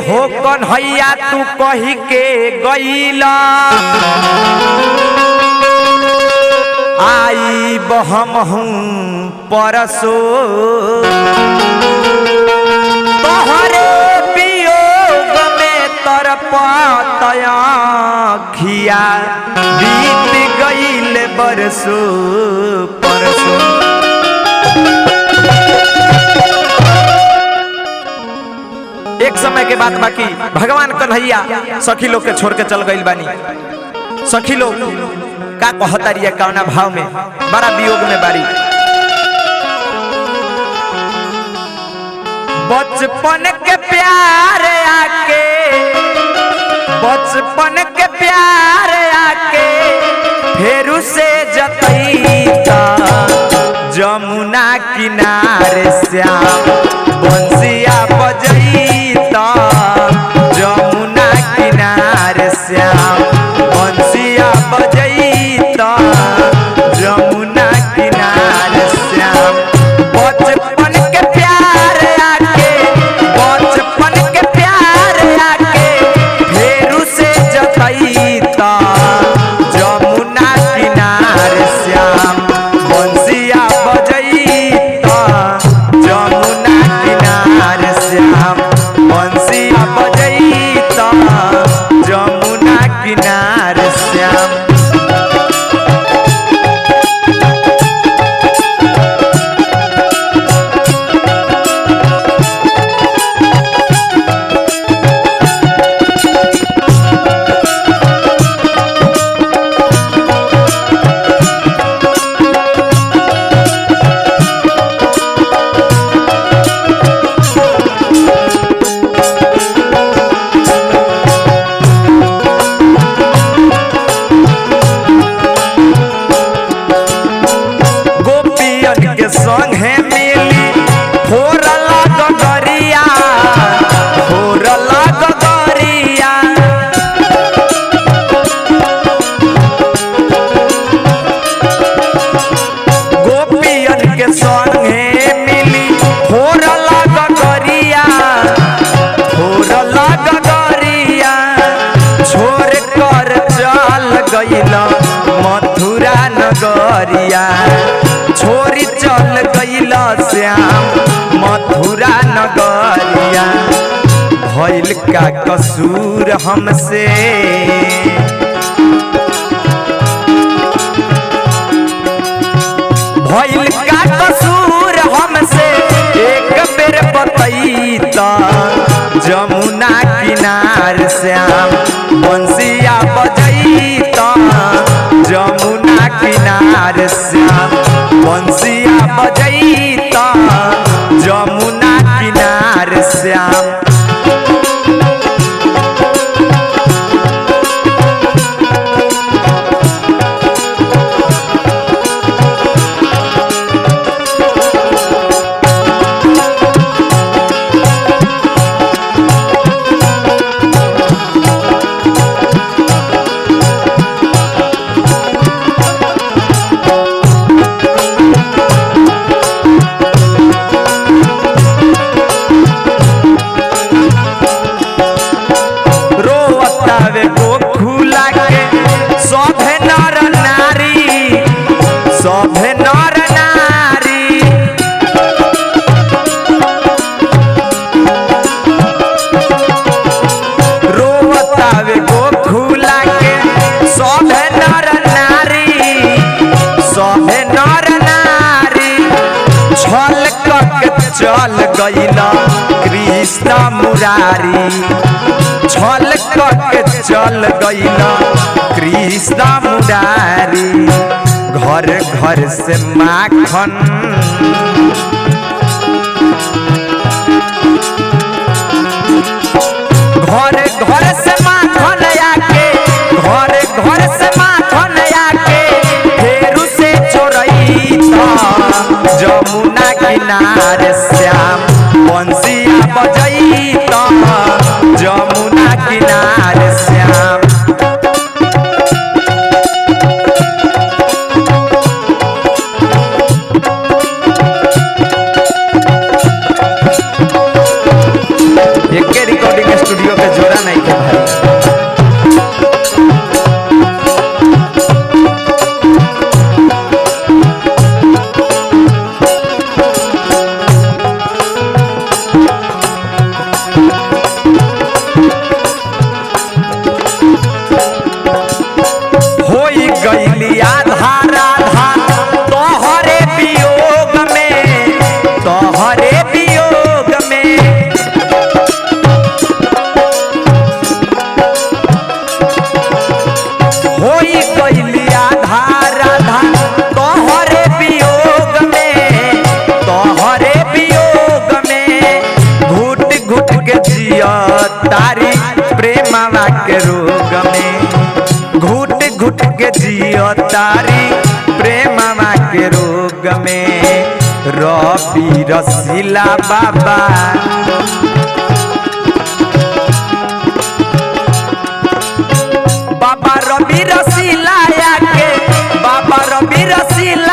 हो कन्हैया तू कही के गईला आई बहम हूँ परसो तोहरे वियोग में तरपतया खिया बीत गईल बरसो परसो एक समय के बाद बाकी भगवान कन्हैया सखी लोग के छोड़ के चल गईल बानी सखी लोग का कहता रही कौना भाव में बड़ा वियोग में बारी बचपन के प्यार आके बचपन के प्यार आके फेरू से जतईता जमुना किनारे श्याम बंसिया बजईता जमुना किनारे श्याम बंसिया बजईता जमुना किनारे श्याम बचपन के प्यार आके बचपन के प्यार आके फेरू से जतईता जमुना किनारे श्याम बंसिया बजईता जमुना किनारे श्याम बंसिया बजईता जमुना किनारे श्याम गोपियन के संगे मिली फोरला गगरिया फोरला गगरिया गोपियन के संगे मिली फोरला गगरिया फोरला गगरिया छोड़ कर चल गईला मथुरा नगरिया छोरी चल गईला श्याम मथुरा नगरिया भइल का कसूर हमसे भइल का कसूर हमसे एक बेर बतैता जमुना किनार श्याम बंसिया बजैता जमुना किनार श्याम बंसिया बजैता जमुना किनार श्याम रोवतावे गोखुला के सभे नर नारी सभे नर नारी रोवतावे गोखुला के सभे नर नारी सभे नर नारी छल कक चल गईला कृष्ण मुरारी छल कक चल गईला कृष्ण मुरारी घर घर से माखन घर घर से माखन आके घर घर से माखन आके फेरू से चोरई जमुना किनारे श्याम बंसिया बजैता जमुना किनारे श्याम एके रिकॉर्डिंग स्टूडियो रबी रसीला बाबा बाबा रबी रसीला के बाबा रबी रसीला